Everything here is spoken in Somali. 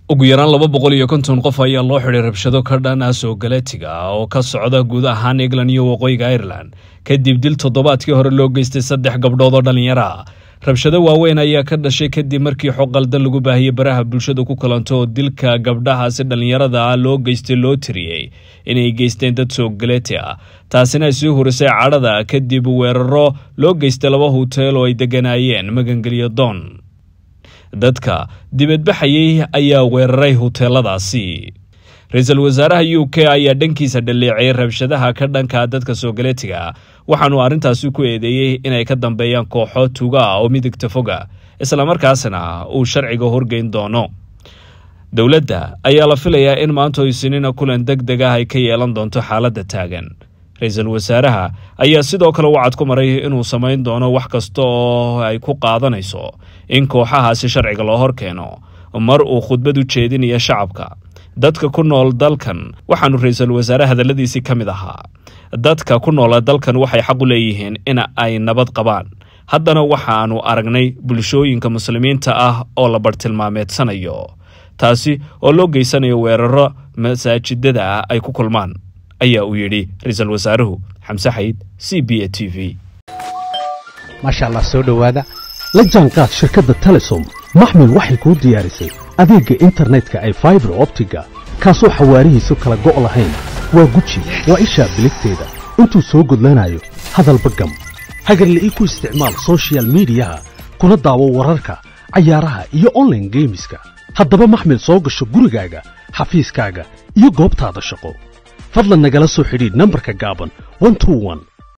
ugu yaraan laba boqol iyo konton qof ayaa loo xidhay rabshado ka dhan ah soo galatiga oo ka socda guud ahaan england iyo waqooyiga ireland kadib dil toddobaadkii hore loo geystay saddex gabdhood oo dhallinyaro ah rabshado waaweyn ayaa ka dhashay kadib markii xog qaldan lagu baahiyey baraha bulshada ku kalanto oo dilka gabdhahaasi dhallinyarada ah loo geystay loo tiriyey inay geysteen dad soo galati ah taasina ay sii hurisay cadhada kadib weeraro loo geystay laba huteel oo ay degganaayeen magangelyo doon dadka dibadbaxayey ayaa weeraray huteeladaasi ra-iisul wasaaraha u k ayaa dhankiisa dhaleeciyay rabshadaha ka dhanka dadka soo galatiga waxaanu arrintaasi ku eedeeyey inay ka dambeeyaan kooxo tuga ah oo midigta foga islamarkaasna uu sharciga horgeyn doono dowladda ayaa la filayaa in maanta isniina kulan deg deg ah ay ka yeelan doonto xaaladda taagan ra-iisul wasaaraha ayaa sidoo kale wacad ku maray inuu samayn doono wax kasta oo ay ku qaadanayso in kooxahaasi sharciga loo hor keeno mar uu khudbad u jeedinaya shacabka dadka ku nool dalkan waxaanu ra-iisul wasaare hadalladiisii ka mid ahaa dadka ku noola dalkan waxay xaq u leeyihiin in ay nabad qabaan haddana waxaanu aragnay bulshooyinka muslimiinta ah oo la bartilmaameedsanayo taasi oo loo geysanayo weeraro masaajidada ah ay ku kulmaan ayaa uu yidhi ra-iisul wasaaruhu xamse xayd c b a t v maasha allah soo dhowaada la jaanqaad shirkadda telesom maxmil waxay kuu diyaarisay adeegga internetka ay faibar optiga kaasoo xawaarihiisu kala go' lahayn waa guji waa ishaa biligteeda intuu soo gudlanayo hadalba gam hagarle ii ku isticmaal sochial midiyaha kuna daawo wararka cayaaraha iyo onlaine geemiska haddaba maxmil soo gasho gurigaaga xafiiskaaga iyo goobtaada shaqo fadlan nagala soo xidhiidh nambarka gaaban